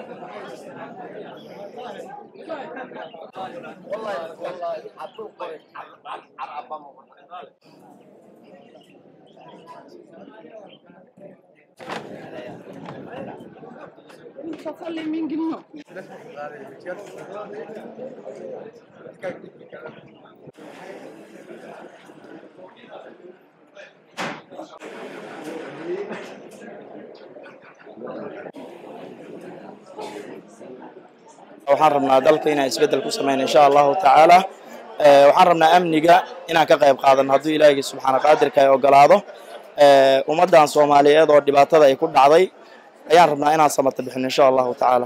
waxaan rabnaa dalka inaan isbeddel ku samayno insha allahu tacaala waxaan rabnaa amniga inaan ka qayb qaadano hadduu ilaahigi subxaana qaadirka ay ogolaado ummaddan soomaaliyeed oo dhibaatada ay ku dhacday ayaan rabnaa inaan samata bixino insha allahu tacaala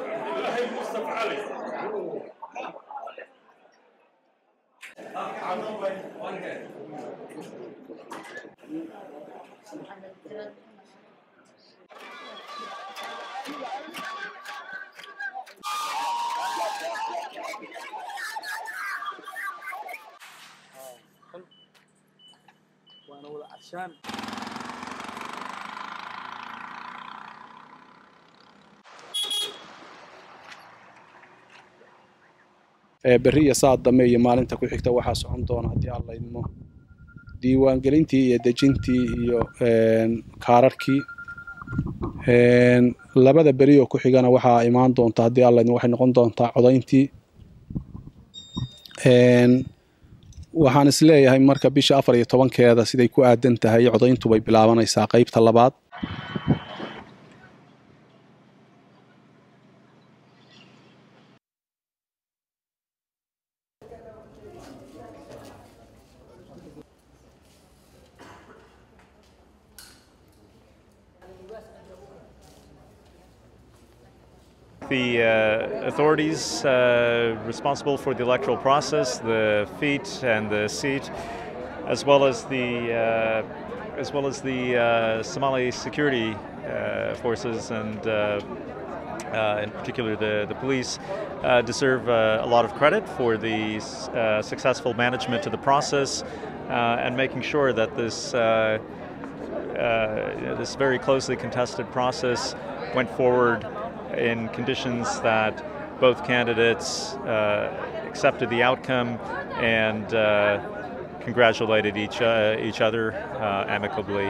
berri iyo saad dambe iyo maalinta ku xigta waxaa socon doona haddii alla idmo diiwaangelintii iyo dejintii iyo kaararkii labada beri oo ku xigana waxaa imaan doonta haddii alla idmo waxay noqon doontaa codayntii waxaan is leeyahay marka bisha afar iyo tobankeeda siday ku aadan tahay codayntu bay bilaabanaysaa qaybta labaad The uh, authorities uh, responsible for the electoral process, the feet and the seat, as well as the uh, as well as the uh, Somali security uh, forces and uh, uh, in particular the, the police, uh, deserve uh, a lot of credit for the uh, successful management of the process uh, and making sure that this, uh, uh, you know, this very closely contested process went forward in conditions that both candidates uh, accepted the outcome and uh, congratulated each, uh, each other uh, amicably.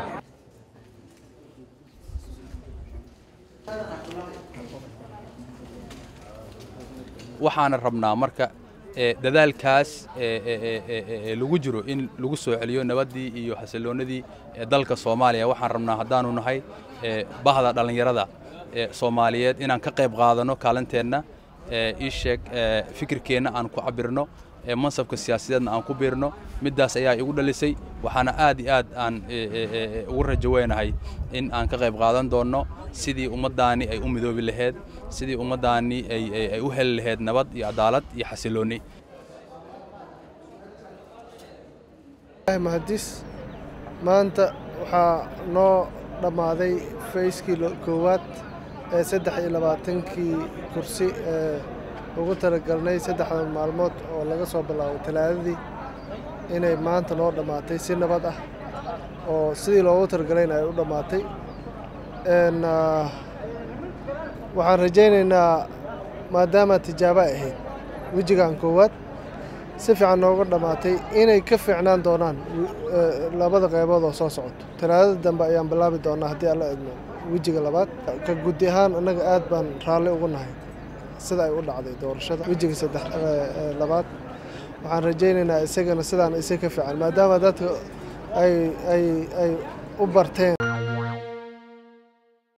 waxaana rabnaa marka dadaalkaas lagu jiro in lagu soo celiyo nabaddii iyo xasilloonnadii dalka soomaaliya waxaan rabnaa haddaanu nahay bahda dhallinyarada soomaaliyeed inaan ka qayb qaadano kaalinteenna ii sheeg fikirkeenna aan ku cabirno mansabka siyaasadeedna aan ku biirno middaas ayaa igu dhalisay waxaana aad iyo aad aan ugu rajo weynahay in aan ka qayb qaadan doonno sidii ummaddaani ay u midoobi laheyd sidii ummaddaani ay u heli laheyd nabad iyo cadaalad iyo xasilloonni mahadis maanta waxaa noo dhammaaday fayskii koowaad ee saddex iyo labaatankii kursi ee ugu talagalnay saddexda maalmood oo laga soo bilaabo talaadadii inay maanta noo dhammaatay si nabad ah oo sidii loogu talagalayna ay u dhammaatay waxaan rajaynaynaa maadaama tijaabo ay ahayd wejigan koowaad si fiican nooga dhammaatay inay ka fiicnaan doonaan labada qaybood oo soo socoto talaadada dambe ayaan bilaabi doonaa haddii alla idmo wejiga labaad ka guddi ahaan annaga aad baan raalli ugu nahay sida ay u dhacday doorashada wejiga saddex labaad waxaan rajaynaynaa isagana sidaan isa ka fiican maadaama dadka ay ay ay u barteen